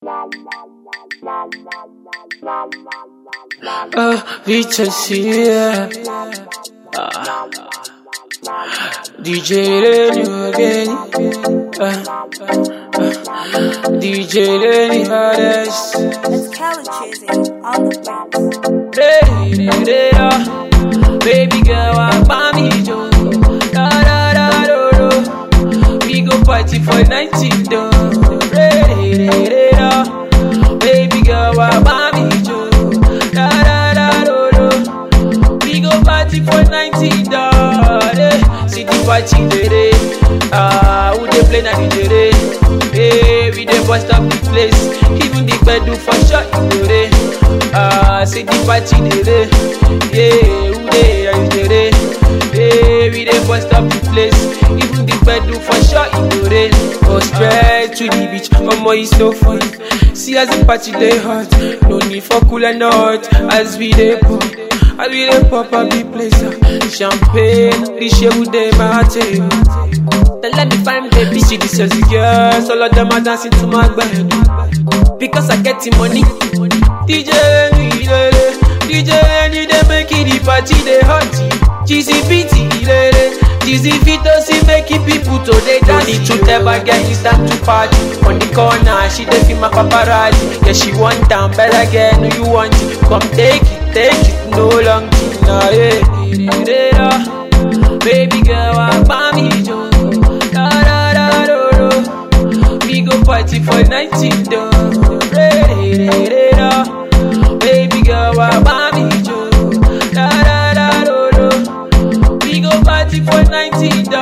Uh, Vicencia. Uh, DJ Lenny again. Uh, uh, uh, DJ Lenny Hades. It's Kelly Chizzy on the beat. Ready, ready, uh, Baby girl, I buy me Joe. Da da da do do. We go party for 19 do. Ready, ready, uh, Baby girl, I buy me Joe. Da da da do do. We go party for 19 do. See the party today. Ah, who they play na DJ day? Hey, we dey bust up the place. Even the bed do for sure you know dey. Ah, see the party today. Yeah, who they are you today? Hey, we dey bust up the place. Even the bed do for sure you know dey. Go straight to the beach, omo e so fun. See as the party dey hot, no need for cooler not. As we dey pop, as we dey pop up the place. ah. Champagne, the shit with them my table. Then let me find baby, see this as girls, all of them are dancing to my bed. Because I get the money. DJ Lenny, lele. DJ Lenny, they make it the party, they hot. GCPT, lele. GC Vito, see making people to they dance. Need to tell my girl it's time to party. On the corner, she dey feel my paparazzi. Yeah, she want down, better get no you want it. Come take it, take it, no long thing. Nah, yeah. Baby girl, I buy me Joe. Da da da do do. We go party for 19 do. Ready, ready, do. Baby girl, I buy me Joe. Da da da do do. We go party for 19 do.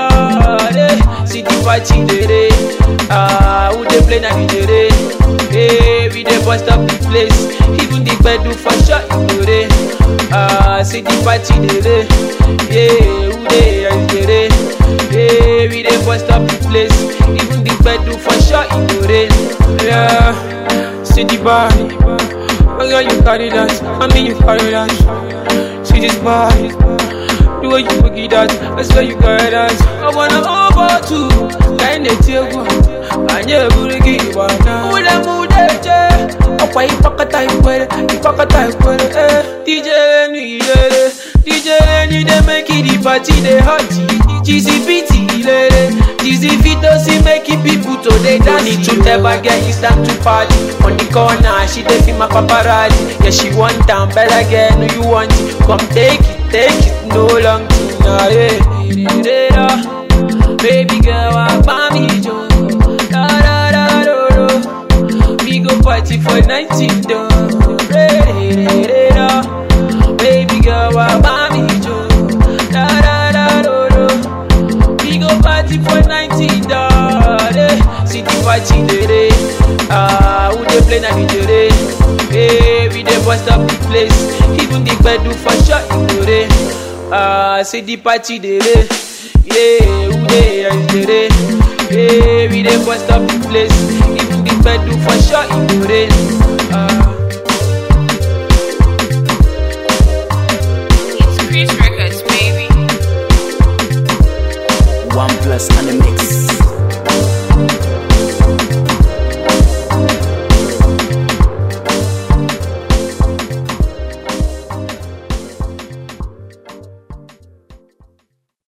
See the party today. Ah, who they play na DJ day? Hey, we dey bust up the place. Even the bed do for sure you know dey. Ah, see the party today. Yeah, who they are you today? Yeah, we dey bust up the place. Even the bed do for sure you know dey. Yeah, see the body. Oh girl, you carry that. I mean you carry that. See this body. The way you boogie that, I swear you carry that. I wanna over to kind of table. Anye burigi wana. Ule mudeje. Okwa ipakata ikwere, ipakata ikwere. Eh, DJ Lenny lele, DJ Lenny they make it the party they hot. GCPT lele, GC Vito see make it people to they dance. Need to tell my girl it's time to party. On the corner, she dey feel my paparazzi. Yeah, she want down, better get no you want it. Come take it, take it, no long thing. Nah, yeah. Baby girl, I buy me Joe. Da da da do do. We go party for 19 do. Ready, ready, do. Baby girl, I buy me Joe. Da da da do do. We go party for 19 do. See the party today. Ah, who they play na DJ day? Hey, we dey bust up the place. Even the bed do for sure you know dey. Ah, see the party today. Yeah, who they are you today? Yeah, we dey bust up the place. Even the bed do for sure you know dey. Ah. It's Chris Records, baby. One plus and a mix.